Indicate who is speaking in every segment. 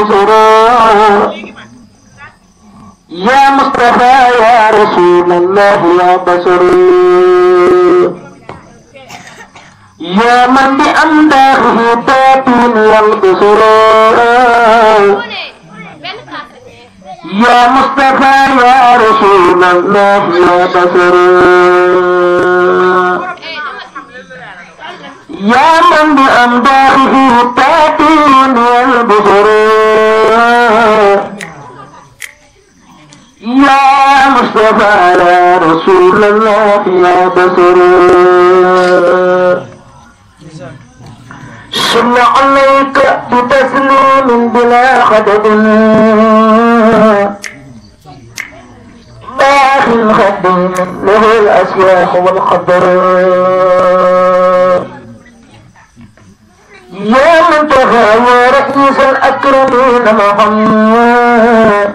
Speaker 1: ينبصر يا مصطفى يا رسول الله يا بصر يا من بأمداحه تاتين ينبصر يا مصطفى يا رسول الله يا بصر يا من بأمداحه تاتين ينبصر يا مصطفى يا رسول الله يا بصر صلى عليك بتسليم بلا خدد باخ خديم له الأسواق والخضر يا منتهى يا رئيس الأكرمين محمد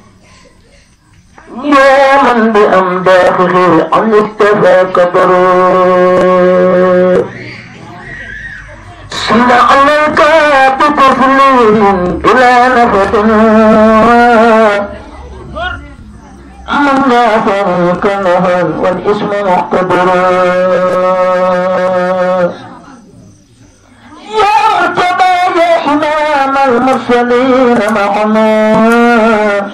Speaker 1: يا من بأمداحه عن اكتفى كبر صلى عليك بتسليم بلا نفس من لا شريك له والاسم مقتدر يا مرتبى يا إمام المرسلين محمد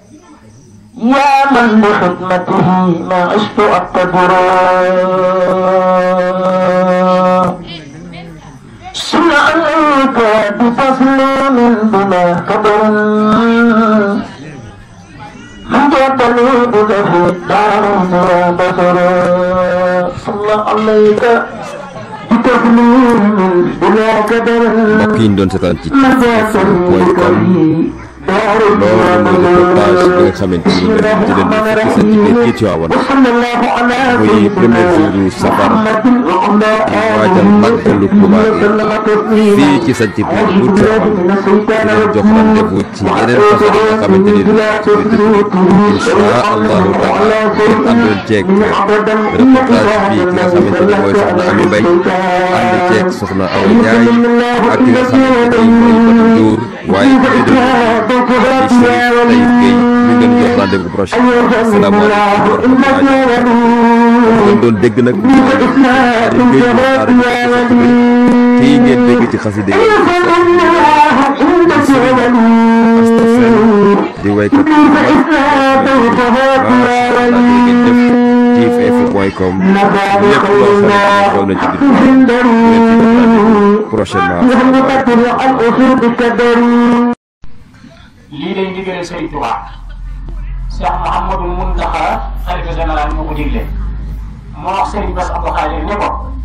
Speaker 1: يا من بخدمته ما عشت أقتدر صل عليك بتسليم بلا قدر من جبلي بله الدارين يا بصر صلى عليك بتسليم بلا قدر
Speaker 2: mbokk yi ñu doon seetaan ci
Speaker 1: من
Speaker 2: point com loolu mooy reportage bi nga xamante ni dañ ci leen di fukki sant biir kii Tiwaawan muy premier jour yu safar di waajal màggalu Tuubaa gi fii ci sant bi bu Tiwaawan di leen jox rendez-vous ci yeneen façon yi nga xamante ni dañ ci insha allahu taala ngeen àndoon ceeg reportage bi ki nga xamante ni mooy soxna Ami Mbay ànd ceeg soxna Awa Njaay ak ki nga xamante ni mooy Batu Nduur waaye ci dëgg di Chérif Taïb Gueye ñu ngeen jox rendez-vous prochain asalaamaaleykum wa rahmatulah ngeen doon dégg nag kii ngeen dégg ci xaside yi di waykat bu mag macha allah ngeen def ci info.com lépp loo xam ne xew na ci biir ngeen ci def prochainement
Speaker 3: lii lay ndigalal Sëriñ Tuubaa Cheikh Mouhamadou Mountakha xalifa général moo ko digle moo wax Sëriñ Bass Abdou Khadir ne ko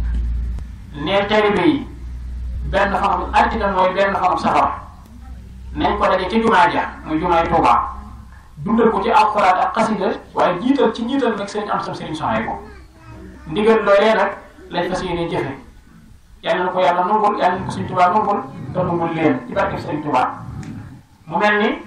Speaker 3: ne taalibe yi benn fanam altine mooy benn fanam safar nañ ko daje ci jumaa ja muy jumaay Tuubaa dundal ko ci alxuraan ak xasida waaye jiital ci jiital nag sëriñ am sam sëriñ soxna ko ndigal loolee nag lañ fas yéene jëfe yàlla na ko yàlla nangul yàlla na ko Sëriñ Tuubaa nangul te nangul leen ci barke Sëriñ Tuubaa mu mel ni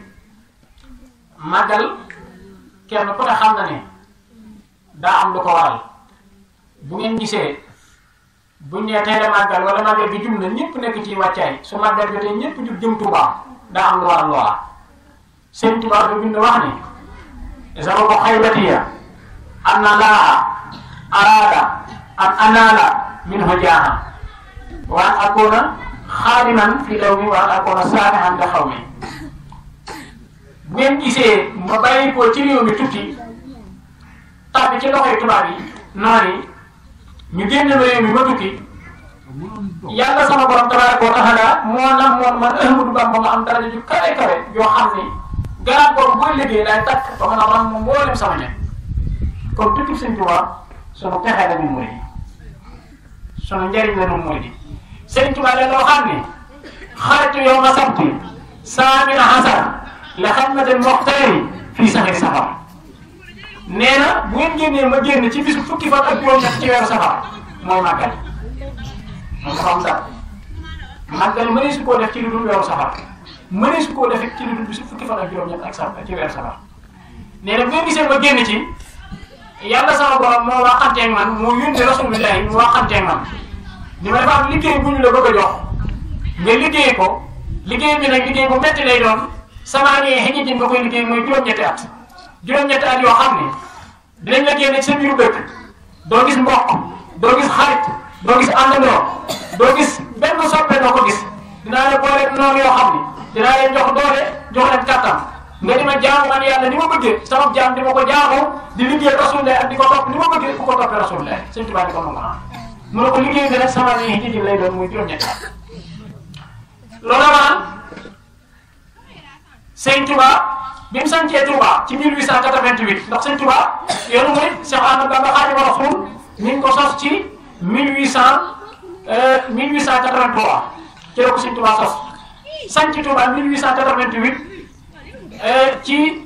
Speaker 3: màggal kenn ku ne xam na ne daa am lu ko waral bu ngeen gisee buñ nee tey la màggal wala màggal gi jum na ñëpp nekk ci wàccaay su màggal jotee ñëpp jub jëm Tuubaa daa am lu waral loola seen Tuubaa ba bind wax ni sababu xaybatiya an na laa araada an anaala min hojaaha wa an akuna xaadiman fi law mi wa an akuna saanihan li xaw mi bu ngeen gisee ma bàyyi ko ci réew mi tukki tàbbi ci loxoy tubaab yi noonu yi ñu génn ma réew mi ma tukki yàlla sama borom tabaraka wa taala moo nam moon man Ahmadu Bamba ma am daraja ju kawe kawe yoo xam ni garab boobu booy liggéey day takk ba mën a ram moom mboolem sama ñe kon tukki Sëñ Tuubaa sunu pexe la ñun murid yi sunu njëriñ la ñun murid yi Sëñ Tuubaa leen loo xam ni xaritu yow ma sabti saamina hasar la xammatal moxtaari fii saxir safar nee na bu ngeen génnee ma génn ci bisu fukki fan ak juróom-ñett ci weeru safar mooy màggal moom dafa am sax màggal mënee su koo def ci lu dul weeru safar mënee su koo def ci lu dul bisu fukki fan ak juróom-ñett ak safar ci weeru safar nee na bu ngeen gisee ma génn ci yàlla sama borom moo waxanteeg man moo yónnee rasulillahi mu waxanteeg man ni ma dafa am liggéey bu ñu la bëgg a jox nga liggéey ko liggéey bi nag liggéey bu métti lay doon sama nee xëy na nga koy liggéey mooy juróom-ñetti at juróom-ñetti at yoo xam ne dinañ la génne ci sa biiru dëkk doo gis mbokk doo gis xarit doo gis àndandoo doo gis benn soppe doo ko gis dinaa la boole noonu yoo xam ne dinaa leen jox doole jox leen kàttan nga di ma jaamu man yàlla ni ma bëggee sama jaam di ma ko jaamu di liggéey rasulullah ak di ko topp ni ma bëggee ku ko toppee rasulullah sëñ Tuubaa di ko nangu naa mu ne ko liggéey bi nag sama nee xëy lay doon muy juróom-ñetti at loolu maanaam sëñ Touba bi mu sancee Touba ci 1888 ndax sëñ Touba yoonu mooy Cheikh Ahmadou Bamba Khadimu Rasul mi ngi ko sos ci 1800 1883 ci la ko sëñ Touba sos sanc Touba 1888 ci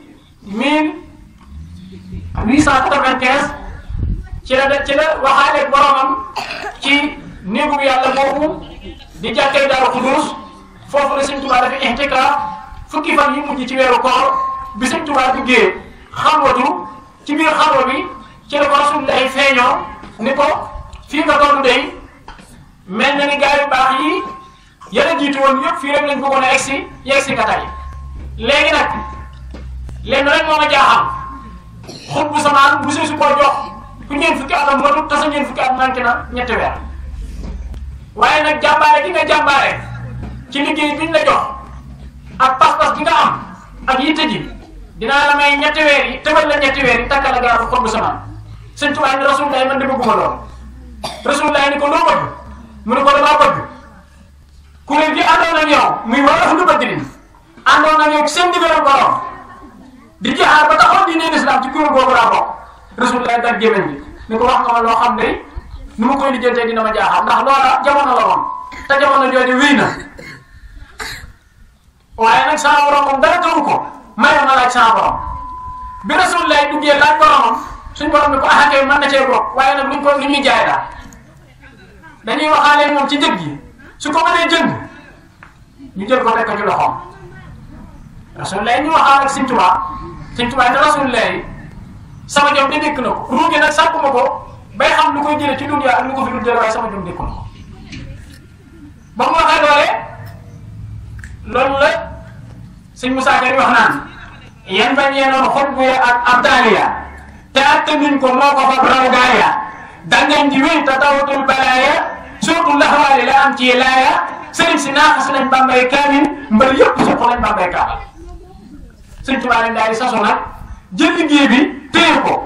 Speaker 3: 1895 ci la ci la waxaaleeg boromam ci néegu yàlla boobu di jàkkee Daaru Xuduus foofu la sëñ Touba dafa intikaaf fukki fan yi mujj ci weeru koor bi sëñ Touba duggee xalwatu ci biir xalwa bi ci la ko Rasulullahi feeñoo ni ko fii nga tollu day mel na ni gaa yu baax yi yàlla jiitu woon yëpp fii rek lañ bëggoon a egsi yegsi nga tey léegi nag lenn rek moo ma jaaxal xut bu samaan bu see su ko jox ku ñeen fukki atam motu te sa ñeen fukki at manqué na ñetti weer waaye nag jàmbaare gi nga jàmbaare ci liggéey biñ la jox ak pas-pas gi nga am ak yitte ji dinaa la may ñetti weer yi tëbal la ñetti weer yi takkal la garabu xut bu samaan sëñ Tuubaa ni Rasulullah man de bëgguma lool Rasulullah ni ko loo bëgg mu ne ko damaa bëgg kuréel gi àndoon ak yow muy waa ahlu badrin àndoon ak yow seen ndigalu borom di jihaar ba taxoon di neen islam ci kuréel googu laa bokk Rasulullah dag gémmiñ bi ni ko wax nga ma loo xam ne nu ma koy lijjantee dina ma jaaxal ndax loola jamono la woon te jamono jooju wéy na waaye nag sama borom moom dara tawu ko mayoon na laaj sama borom bi Rasulullah duggee laaj boromam suñ borom ni ko ah kay mën na cee bokk waaye nag luñ ko lu ñuy jaay daal dañuy waxaale moom ci njëg gi su ko mënee jënd ñu jël ko teg ko ci loxoom Rasulullah ñu waxaal ak Sëñ Tuubaa Sëñ Tuubaa ne Rasulullah sama jom de dékk na ko ruugi nag sàpp ma ko bay xam lu koy jëlee ci dunya ak lu ko fi dul jël waaye sama jom dékk na ko ba mu waxee doole loolu la Sëñ Musaa Ka wax naan yan bañ yeenoon xot bu ak abdaaliya te attanuñ ko moo ko fab raw gaaya dangañ ji wéy te tawatul balaaya surtout laxawaale la am ci laaya sëriñ si naaxas nañ bambay kaamin mbër yëpp suq nañ bambay kaabal sëñ Tuubaa leen daal di sasu nag jël liggéey bi téye ko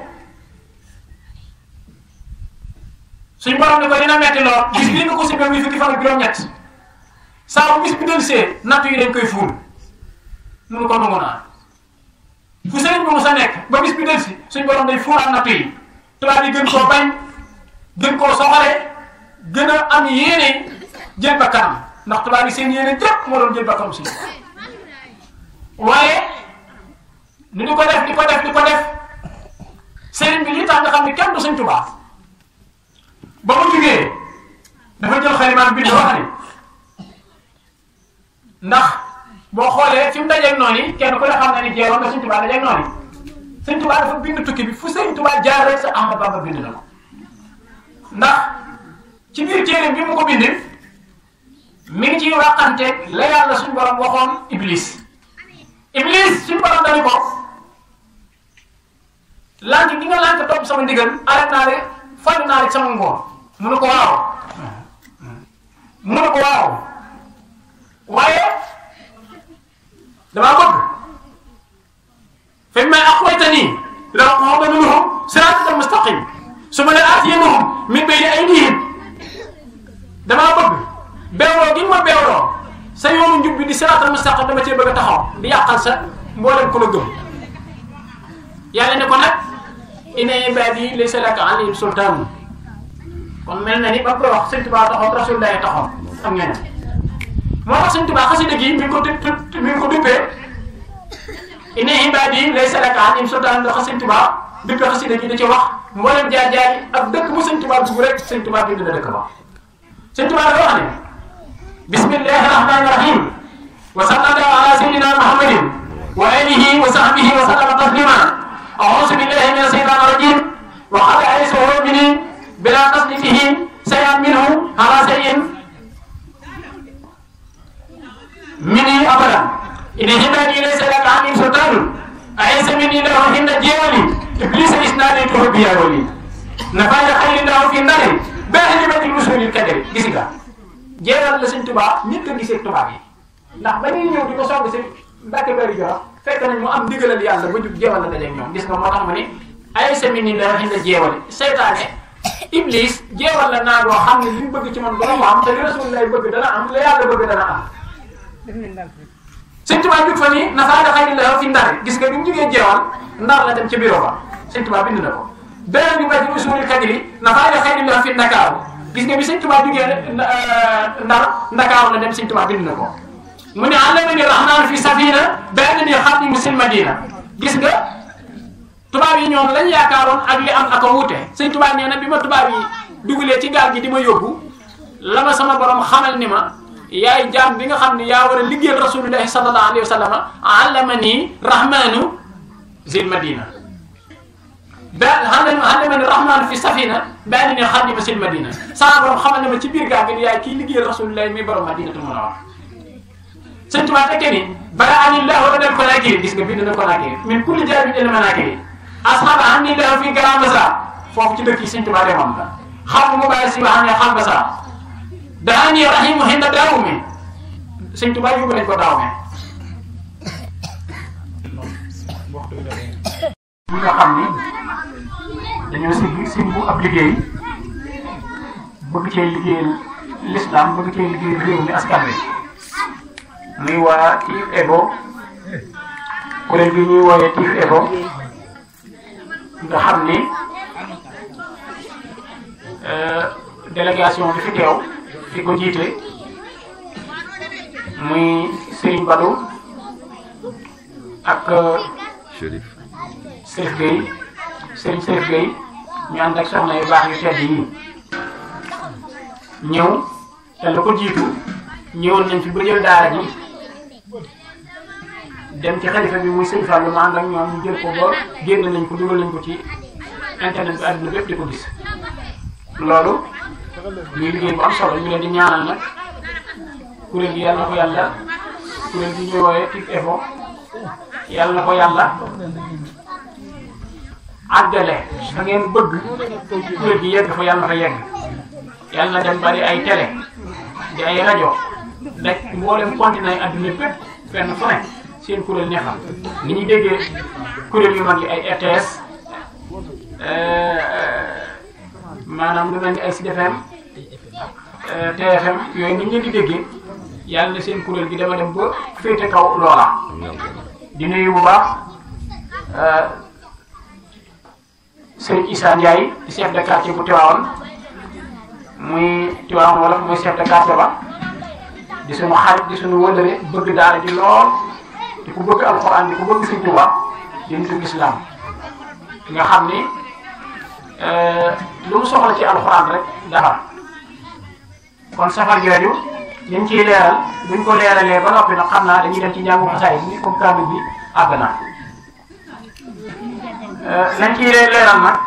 Speaker 3: suñ borom ni ko dina metti lool bis bii nga ko si muy fukki fan ak juróom-ñett saa bu bis bi del see nattu yi dañ koy fuul munu ko nangu naa fu sëriñ bi mu sa nekk ba bis bi del si suñ borom day fuulaat nattu yi tubaab yi gën koo bañ gën koo soxale gën a am yéene jël ba kanam ndax tubaab yi seen yéene jëpp moo doon jël ba kanam si waaye ni di ko def di ko def di ko def sëriñ bi lii tax nga xam ne kenn du sëñ Tuubaa ba mu jugee dafa jël xalimaan bind wax ne ndax boo xoolee fi mu dajeeg noonu yi kenn ku ne xam na ni jeeroon nga sëñ Tuubaa dajeeg noonu yi sëñ Tuubaa dafa bind tukki bi fu sëñ Tuubaa jaar rek sa Ahmadu Bamba bind na ko ndax ci biir téere bi mu ko bind mi ngi ciy waxanteeg la yàlla suñu borom waxoon Iblis Iblis suñu borom dañu ko lànk gi nga lànk topp sama ndigal arrêté naa de fànn naa de sama ngoon mu ne ko waaw mu ne ko waaw waaye damaa bëgg fi may aqwaytani la aqudanna minhum siraatal mustaqim su ma la aatiyannahum min bayni aydihim damaa bëgg beewloo gi ma beewloo sa yoonu njub bi di siraatal mustaqim dama cee bëgg a taxaw di yàqal sa mboolem ku la gëm yàlla ne ko nag inna ibaadi laysa laka alayhim sultaan kon mel na ni ba koy wax sëñ Tuubaa taxaw Rasulullah taxaw am ngeen moo tax sëñ Tuubaa xasida gi mi ngi ko du mi ngi ko duppee inna ibaadi laysa laka alayhim sultaan ndax sëñ Tuubaa duppee xasida gi da ci wax mboolem jaar jaar yi ak dëkk bu sëñ Tuubaa dugg rek sëñ Tuubaa bind na dëkk ba sëñ Tuubaa dafa wax ne bismillahi rahmani rahim wa sallallahu ala sayyidina muhammadin wa alihi wa sahbihi wa sallama taslima أعوذ بالله من الشيطان الرجيم وقد أيسه مني بلا تصديقه شيئا منه على شيء مني أبدا إن هبني ليس لك عني سلطان أعز مني له هند جيولي إبليس إسنادته بيا ولي نفاذ خير له في النار بأهل الرسول الكدر gis jeeral la sëñ Tuubaa ñëpp a gisee tubaab yi ndax ba ñuy ñëw di ko song si Mbàkke Bari Jolof fekk nañ mu am ndigalal yàlla ba jug jeewal la dajeeg ñoom gis nga moo tax ma ni ay semaine yi dara xinda jeewale seytaane iblis jeewal la naa boo xam ne li mu bëgg ci man dana ko am te li rasul lay bëgg dana am la yàlla bëgg dana am sëñ Tuubaa jug fa ni nafaada xayri la fi ndar gis nga bi mu jugee jeewal ndar la dem ci bureau ba sëñ Tuubaa bind na ko beneen bi ba ci usulul kadri nafaada xayri la fi ndakaaru gis nga bi sëñ Tuubaa jugee ndar ndakaaru la dem sëñ Tuubaa bind na ko mu ne allamani rahmaan fi safina benn ni xaadimu sil madina gis nga tubaab yi ñoom lañ yaakaaroon ak li am ak a wuute sëñ tubaab nee na bi ma tubaab yi dugalee ci gaal gi di ma yóbbu la ma sama borom xamal ni ma yaay jaam bi nga xam ne yaa war a liggéeyal rasulullahi sallallahu alayhi wa sallam allamani rahmanu zil madina ba allamani rahmanu fi safina benn ni xaadimu sil madina sama borom xamal ni ma ci biir gaal gi yaay kii liggéeyal rasulullahi mi borom madinatul munawwara sëñ Tuubaa tekkee ni bara ani lahu radal konakiri gis nga bind na konakiri min kulli jaabin ila manakiri asxaaba ani lahu fi Grand Bassam foofu ci dëkk yi sëñ Tuubaa demoon la xam mu bàyyi si ba xam ne xam Bassam daani rahimu hinda daawu mi sëñ Tuubaa yóbbu nañ ko daaw mi ñi nga xam ni dañoo sigg simbu ab liggéey bëgg cee liggéeyal l'islam bëgg cee liggéeyal réew mi askan wi muy waa Tiv Ebo kuréel gi ñuy wooyee Tiv Ebo nga xam ni délégation bi fi teew fi ko jiite muy Serigne Badou ak
Speaker 2: Chérif
Speaker 3: Serif Gueye Serigne Serif Gueye ñu ànd ak soxna yu baax yu tedd yi ñëw te la ko jiitu ñëwoon nañ fi ba jël daara ji dem ci xalifa bi muy sëñ Fallou ma ànd ak ñoom ñu jël ko ba génn nañ ko dugal nañ ko ci internet bi àdduna bépp di ko gis loolu muy liggéey bu am solo ñu leen di ñaanal nag kuréel gi yàlla na ko yàlla kuréel gi ñuy wooyee Tic Info yàlla na ko yàlla àggale fa ngeen bëgg kuréel gi yegg fa yàlla na fa yegg yàlla na dem bari ay télé di ay rajo daj mboolem continent yi àdduna bépp fenn fu ne seen kuréel ne xam ni ñuy déggee kuréel yu mag yi ay RTS maanaam lu mel ni ay Sud FM TFM yooyu ni ñu leen di déggee yàlla na seen kuréel gi dama dem ba féete kaw loola di nuyu bu baax Serigne Issa Ndiaye di chef de quartier bu Tivaouane muy Tivaouane wala muy chef de quartier ba di suñu xarit di suñu wëllëre bëgg daara ji lool di ko bëgg alxuraan di ko bëgg Sëñ Tuubaa di nitu islam nga xam ni lu mu soxla ci alxuraan rek dafa kon safar jooju liñ ciy leeral buñ ko leeralee ba noppi nag xam naa dañuy dem ci njàngu xasaay bi comme kaamil bi àgg na lañ ciy leeral nag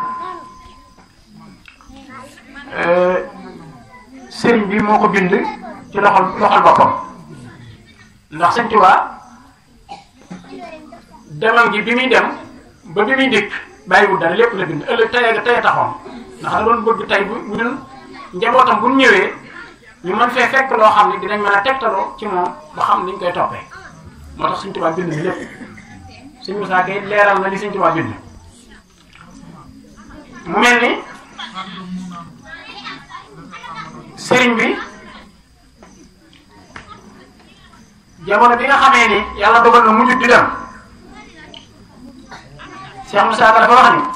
Speaker 3: sëriñ bi moo ko bind ci loxol loxol boppam ndax Sëñ Tuubaa demal gi bi muy dem ba bi muy dikk bàyyiwul dara lépp la bind ëllëg tey tey taxoon ndax da doon bëgg tey bu bu ñun njabootam bu ñu ñëwee ñu mën fee fekk loo xam ne dinañ mën a tegtaloo ci moom ba xam niñ koy toppee moo tax Sëñ Tuubaa bind ni lépp Sëñ Musaa Kay leeral na li Sëñ Tuubaa bind mu mel ni sëriñ bi jamono bi nga xamee ni yàlla dogal na mujj di dem Cheikh Moussa Ka dafa wax ni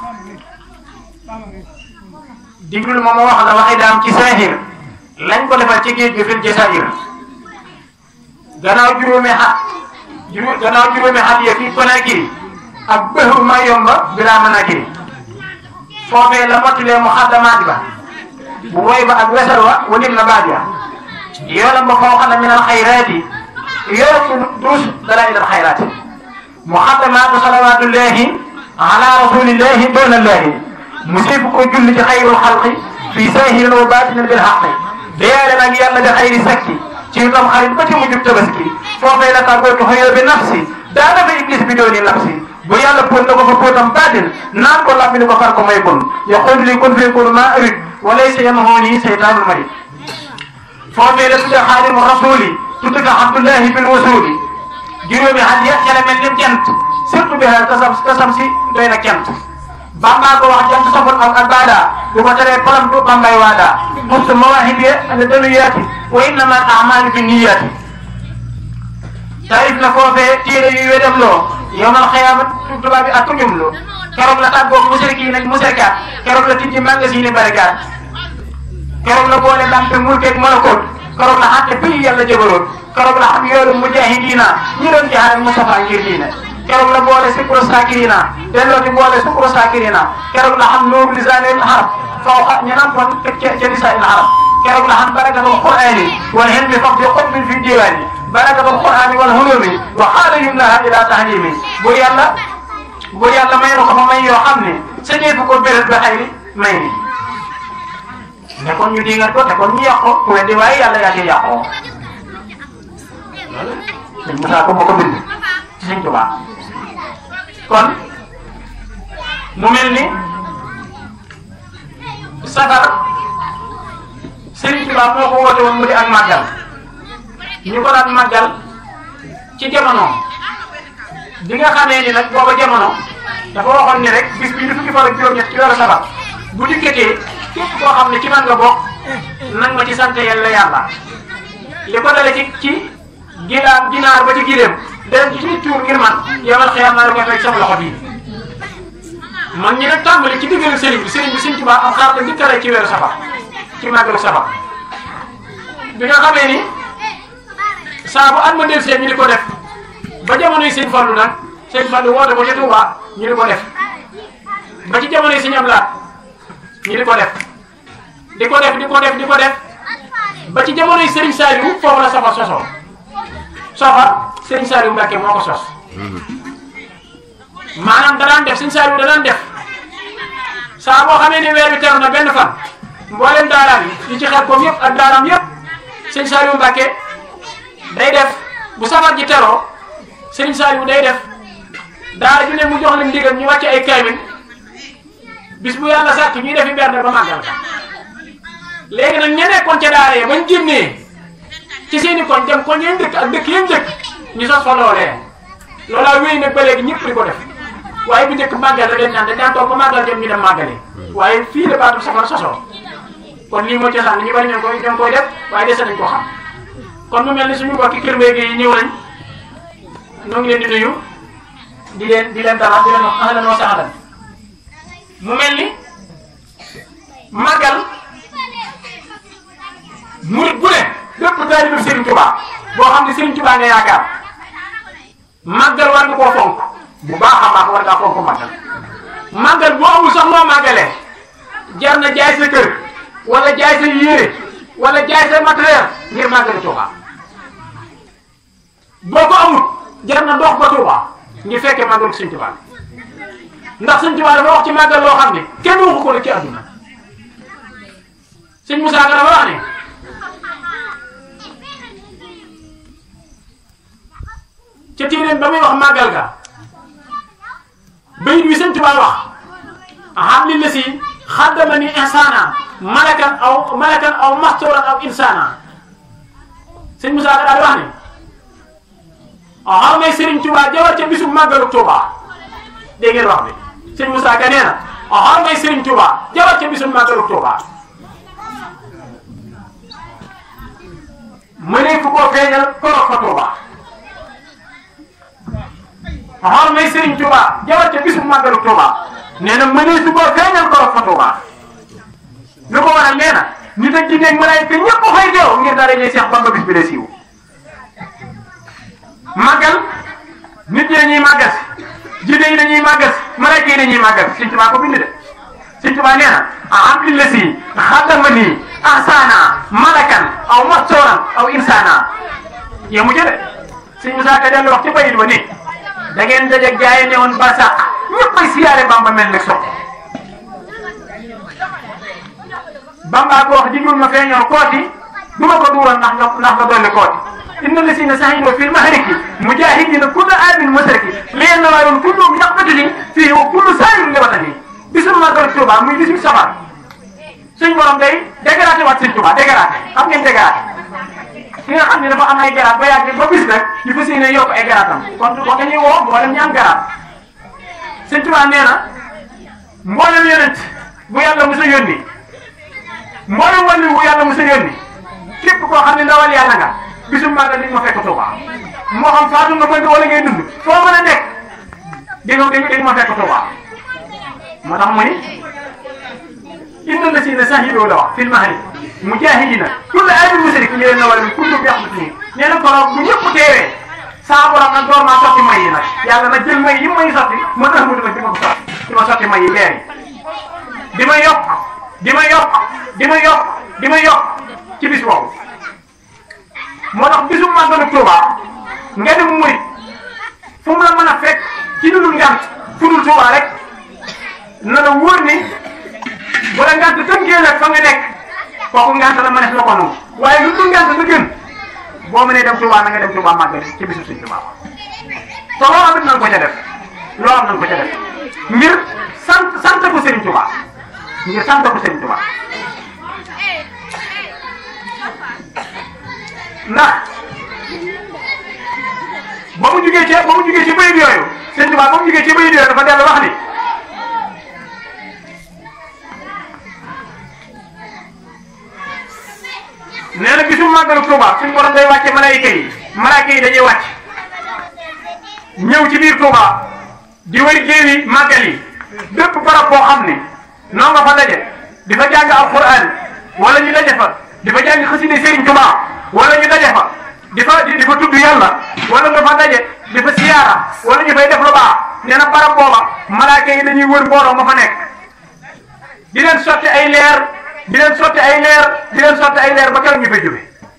Speaker 3: diglul moom moo wax la waxi daam ci saahir lañ ko defal ci géej gi fil jasair gannaaw juróomi xat juróom gannaaw juróomi xat ya fii Konakiri ak bëxu ma yomba bilaa manakiri foofee la mottulee mu xaddamaat ba bu woy ba ak wesal wa walim na baat ya yoolam ba foo xam ne minal xayraati yoolam bu duus dara ilal xayraati mu xaddamaatu salawaatullahi ala rasulillahi doonallahi mu sépp ko julli ci xayrul xalqi fii saahirin wa baatinin bil xaqi deyaale nag yàlla bi xayri sakki ci tam xarit ba ci mujjub tabaski
Speaker 4: foofee la tàggootu xëyoo bi nafsi daana fa iblis bi dooni nafsi bu yàlla póot na ko fa póotam baatin naan ko làmmi ni ko far ko may kun yaqulu li kun fayakunu maa arid wa laysa yamhuni seytaanul marid foofee la tudde xaadimu rasuli tudde ko abdullahi bil wasuli juróomi xat ya ca la mel ni jant surtout bi tasam tasam si doy na kent bamba ko wax jant saful ak ak baada bu ko teree palam du bambay waada mustu mawahib ya ala daluyaati wa innama al amalu bi niyaati tarif la foofee téere yu wedam loo yowmal xiyaama tubaab bi ak ku ñum loo keroog la tàggoog musriki nag musrikaat keroog la tijji magasin barikaat keroog la boole dampe mulkeeg malakoot keroog la xatte pays yàlla jëbaroot keroog la xam yoolu mujahidina ñi doon jaxare Mustafa ngir diine keroog la boole sukro sakirina delloo di boole sukro sakirina keroog la xam nuuru lisaanil arab faw xa ñu naan kon teg ca ca lisaanil arab keroog la xam barakatul qur'ani wal hilmi faq bi qutbin fi diwaani barakatul qur'ani wal hulumi wa xaala yumnaha ila tahlimi bu yàlla bu yàlla may na ko fa may yoo xam ne sa ñeefu ko béréb ba xayri may ni ne kon ñu dingat ko te kon ñu yàq ko ku weddi waaye yàlla yaa cee yàqoo loolu sëñ Moussa ko moo ko bind ci sëñ Tuubaa kon mu mel ni safar sëñ Tuubaa moo ko woote woon mu di ak màggal ñu ko daan màggal ci jamono bi nga xamee ni nag booba jamono dafa waxoon ni rek bis bii di fukki fan ak juróom-ñett ci weeru safar bu dikkatee képp koo xam ne ci man nga bokk nang ma ci sant yàlla yàlla li ko dale ci ci gilaam ginaar ba ci gileem dem ci ci tuur ngir man yomal xiyam naa la koy fekk sama loxo bii man ñi nag tàmbali ci diggalu sëriñ bi sëriñ bi sëriñ Tuubaa am xaar la njëkkale ci weeru safar ci màggalu safar bi nga xamee ni saa bu at ma del see ñu di ko def ba jamonoy sëñ Fallu nag sëñ Fallu woote ko ca Tuubaa ñu di ko def ba ci jamonoy sëñ Ablaat ñu di ko def di ko def di ko def di ko def ba ci jamonoy Serigne Saliou foofu la safar sosoo safar Serigne Saliou Mbacke moo ko sos maanaam danaan def Serigne Saliou danaan def saa boo xamee ne weer bi teru na benn fan mboolem daaraam yi yi ci xel koom yëpp ak daaraam yëpp Serigne Saliou Mbacke day def bu safar ji teroo Serigne Saliou day def daara ju ne mu jox leen ndigal ñu wàcce ay kaamil bis bu yàlla sàkk ñuy defi berne ba màggal ka léegi nag ña nekkoon ca daara yi bañ génnee ci seen i koñ dem koñ yeen dëkk ak dëkk yeen dëkk ñu sos fa loolee loolaa wéy nag ba léegi ñëpp di ko def waaye bu njëkk màggal rek dañ naan dañ daan toog ba màggal jot ñu dem màggale waaye fii la baatu safar sosoo kon lii moo cosaan ñu bari ñoo koy ñoo koy def waaye dese nañ ko xam kon mu mel ni suñu mbokki kër mbéy yi ñëw nañ ñoo ngi leen di nuyu di leen di leen dalal di leen wax ahlan wa sahlan mu mel ni màggal murit bu ne bépp taalibu Serigne Touba boo xam ne Serigne Touba nga yaakaar màggal war nga koo fonk bu baax a baax war ngaa fonk màggal màggal bu amul sax moo màggalee jar na jaay sa kër wala jaay sa yére wala jaay sa matériel ngir màggali Touba boo ko amul jar na dox ba Touba ngir fekkee màggalu Serigne Touba ndax Serigne Touba dafa wax ci màggal loo xam ne kenn waxu ko la ci àdduna Serigne Moussa Ka dafa wax ne ca téeréem ba muy wax màggal ga bayit wi sëñ Tuubaa wax xam li la si xaddama ni insana malakan aw malakan aw mastoran aw insana sëñ Moussa Ka daal di wax ne xaw may Sëriñ Tuubaa jawar ca bisu màggalu Tuubaa dégg ngeen wax bi sëñ Moussa Ka nee na xaw may Sëriñ Tuubaa jawar ca bisu màggalu Tuubaa mënee fu koo feeñal korog fa Tuubaa xool may Serigne Touba jawat ca bisu màggalu Touba nee na mënee su ko feeñal ko fa Touba lu ko waral nee na nit ak jinne ak malaayika ñëpp fay teew ngir dara ñuy Seex Bamba bis bi la siiw màggal nit ñi dañuy màggal si jinne yi dañuy màggal si malaayika yi dañuy màggal si Serigne Touba ko bind de Serigne Touba nee na alhamdu la si xaddama nii ahsana malakan aw mastoran aw insana yemu ca de Serigne Moussa Ka dellu wax ci bayit ba ni da ngeen dajeeg jaay ne woon barsàq ñëpp ay siyaare bamba mel ne sotti bamba ko wax jigul ma feeñoo kooti du ma ko duural ndax nga ndax nga dolli kooti inna lasina sahidu fil mahriki mujahidina kulla amin musriki liyen na waayoon kullum yaqbatuni fii wa kullu saayirin li watani bisul màggal Tuuba muy 18 safar suñ borom day dégraté waat sëñ Tuuba dégraté xam ngeen dégraté ki nga xam ne dafa am ay garaat ba yàgg ba bis nag ñu fas yéene yokk ay garaatam kon kon dañuy woo mboolem ñi am garaat sëñ Tuuba nee na mboolem yonent bu yàlla mos a yónni mboolem wàllu bu yàlla mos a yónni képp koo xam ne ndawal yàlla nga bisu màggal di nga ma fekk Tuuba moo xam faatu nga bëgg wala ngay dund foo mën a nekk di nga di nga ma fekk Tuuba moo tax mu ni inna lasina sahidu la wax fil mahri mujahidina kulla abin musrik ñu leen na wala kullu bi yaxmatu nii nee na koroog bu ñëpp teewee saa borom nag door maa sotti may yi nag yàlla nag jël may yi may sotti ma tax mu nag di ma ko sotti di ma sotti may yi leer yi di ma yokk di ma yokk di ma yokk di ma yokk ci bis boobu moo tax bisu màggalu Tuuba nga dem murit fu mu la mën a fekk ci lu dul ngant fu dul Tuuba rek na la wóor ni wala ngant tënkee nag fa nga nekk kooku ngant la mënees la ko nangu waaye lu dul ngant la gën boo mënee dem Tuuba na nga dem Tuuba màggal ci bisu Sëñ Tuuba te loo am it nañ ko ca def loo am nañ ko ca def ngir sant sant ko Sëriñ Tuuba ngir sant ko Sëriñ Tuuba ndax ba mu jugee ci ba mu jugee ci bayit yooyu Sëriñ Tuuba ba mu jugee ci bayit yooyu dafa dellu wax ni nee na bisu màggalu Touba suñu borom day wàcce malaayika yi malaayika yi dañuy wàcc ñëw ci biir Touba di wër géewi màggal yi bépp barab boo xam ne noo nga fa daje di fa jàng alquran wala ñu daje fa di fa jàng xasida Serigne Touba wala ñu daje fa di fa di fa tudd yàlla wala nga fa daje di fa siyaara wala ñu fay def lu baax nee na barab booba malaayika yi dañuy wër mbooloo ma fa nekk di leen sotti ay leer. di leen sotti ay leer di leen sotti ay leer ba keroog ñu fay jóge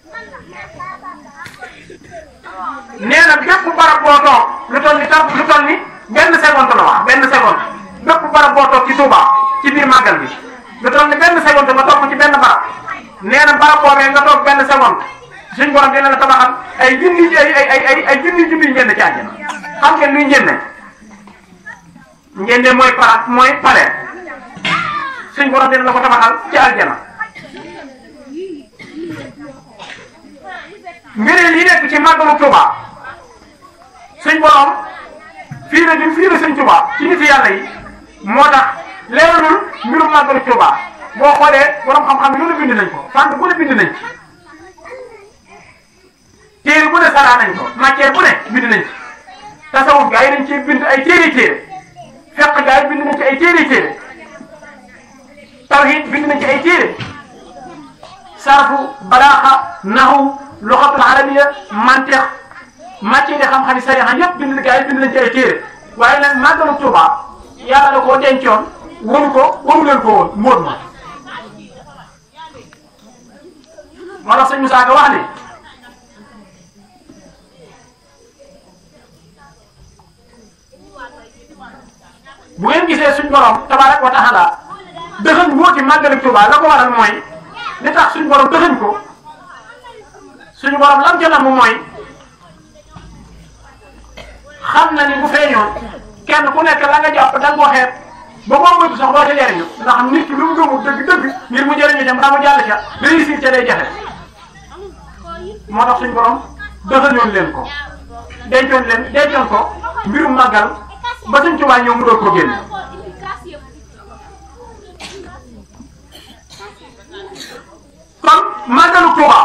Speaker 4: nee na bépp barab boo toog lu toll ni tam lu toll ni benn seconde la wax benn seconde bépp barab boo toog ci Touba ci biir màggal bi lu toll ni benn seconde nga toog ko ci benn barab nee na barab boobee nga toog benn seconde suñ borom dina la tabaxal ay junni ay ay ay ay junni junni njënd ci àjjana xam ngeen luy njënde njënde mooy para mooy palais suñ borom dina la ko tabaxal ci aljana ngëneel yi nekk ci màggalu Tuuba suñ borom fii la fii la suñ Tuuba ci nit yàlla yi moo tax leeralul mbirum màggalu Tuuba boo xoolee borom xam-xam yi lu ne bind nañ ko fànn bu ne bind nañ ci téere bu ne saraa nañ ko matière bu ne bind nañ ci tasawuf gaa yi dañ cee bind ay téere téere fekk gaa yi bind nañ ci ay téere téere tawhid bind nañ ci ay téere sarfu balaaxa naxu loxatul arabiya mantiq matière yi xam-xam yi sariya yëpp bind gaa yi bind nañ ci ay téere waaye nag màggalu Tuuba yàlla da koo dencoon waru ko waru leen ko woon móot ma moo tax sëñ Moussa Ka wax ne bu ngeen gisee suñ borom tabarak wa taala dëxëñ wóoti màggalu Tuuba la ko waral mooy li tax suñ borom dëxëñ ko suñu borom lam ca namm mooy xam na ni bu feeñoon kenn ku nekk la nga jàpp da nga ko xeeb ba boo moytu sax doo ca jëriñu ndax nit ki lu mu gëmul dëgg-dëgg ngir mu jëriñu dem daa mu jàll ca réussir ca day jafe moo tax suñ borom dëxëñoon leen ko dencoon leen dencoon ko mbirum màggal ba suñ Tuuba ñëw mu doog ko génn kon màggalu Tuuba